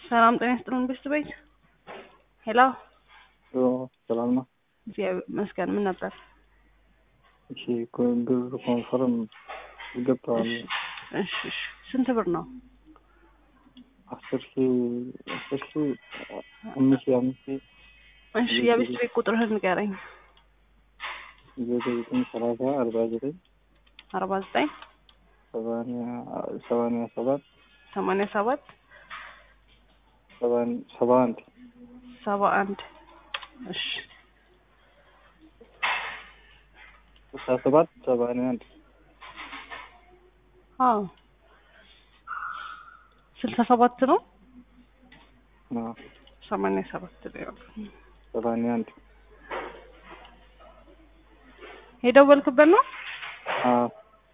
ሰላም ጤና ይስጥልን ቤስት ቤት ሄሎ ሰላም ነው። እግዚአብሔር ይመስገን። ምን ነበር? እሺ ብር ኮንፈርም ገብተዋል። እሺ እሺ። ስንት ብር ነው? አስር ሺ አስር ሺ አምስት ሺ አምስት ሺ እሺ የቤስት ቤት ቁጥርህን ንገረኝ። ዘጠኝ ዘጠኝ ሰላሳ አርባ ዘጠኝ አርባ ዘጠኝ ሰማንያ ሰማንያ ሰባት ሰማንያ ሰባት ሰባን- ሰባ አንድ ሰባ አንድ እሺ ስልሳ ሰባት ሰማንያ አንድ አዎ ስልሳ ሰባት ነው አዎ፣ ሰማንያ ሰባት ነው ያው። ሰማንያ አንድ የደወልክበት ነው? አዎ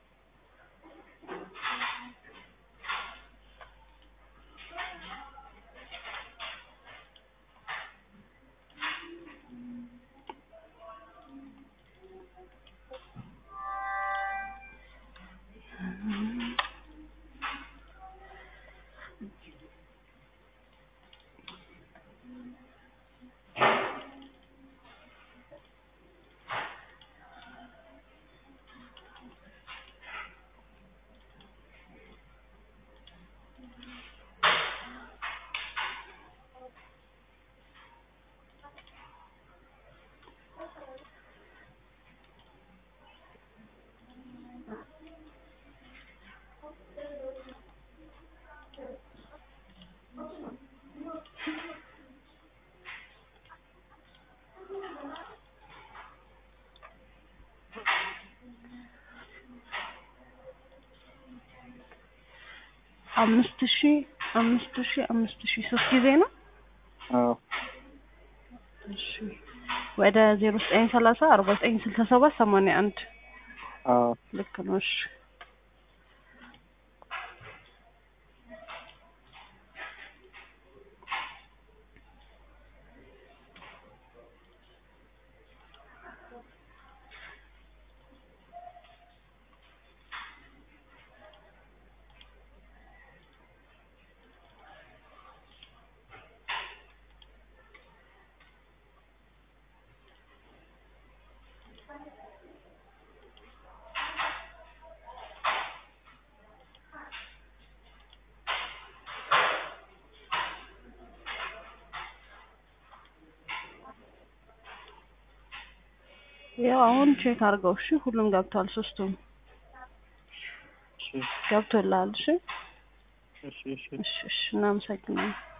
አምስት ሺ አምስት ሺ አምስት ሺ ሶስት ጊዜ ነው። አዎ እሺ ወደ ዜሮ ዘጠኝ ሰላሳ አርባ ዘጠኝ ስልሳ ሰባት ሰማንያ አንድ አዎ ልክ ነው። እሺ ያው አሁን ቼክ አድርገው። እሺ ሁሉም ገብቷል። ሶስቱም እሺ ገብቶልሃል። እሺ እሺ እሺ እሺ እሺ እናመሰግናለን።